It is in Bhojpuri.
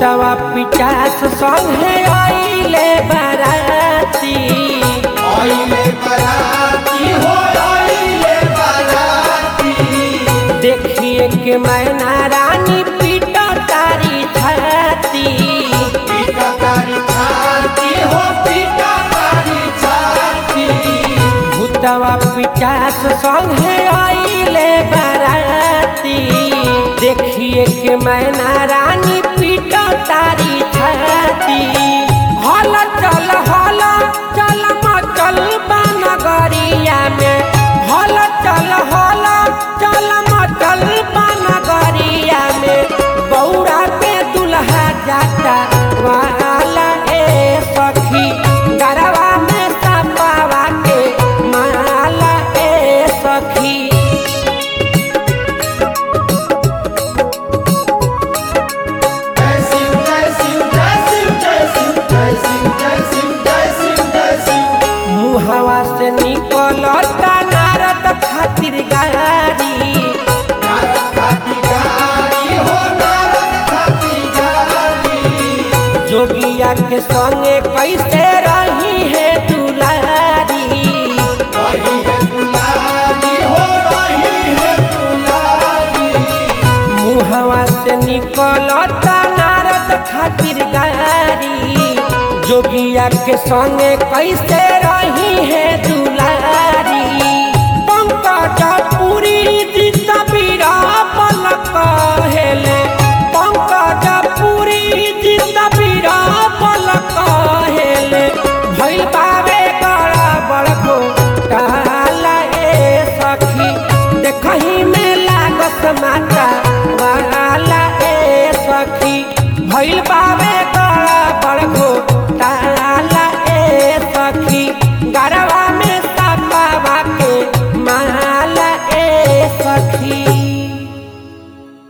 भूतवा पिचास संगे आइले बाराती आइले बराती हो आइले बराती देखिए के मैना रानी पीटा तारी छाती पीटा तारी छाती हो पीटा तारी छाती भूतवा पिचास संगे आइले बाराती देखिए के मैना रानी पीटा तारी छाती हल चल हल चल मचल बनगरिया में हल चल हल चल मचल बनगरिया में बौरा के दुल्हा जाता वाला ए सखी गरवा में सपावा के माला ए सखी जय शिव जय शिव जय शिव जय शिव जय शिव जय शिव जय शिव जय शिव मुहवा से निकलता नारद खातिर गाड़ी नारद खाती गाड़ी हो नारद खाती गाड़ी जोगिया के संगे कैसे रही है दुलारी रही है दुलारी हो रही है दुलारी मुहवा से निकलता नारद खातिर गाड़ी जोगिया के संगे कैसे रही है दुलारी पंकज पुरी जीता बीरा पल कहेले पंकज पुरी जीता बीरा पल कहेले भइल बावे गड़ा बड़को काला ए सखी देखही में लागत माता वाला ए सखी भइल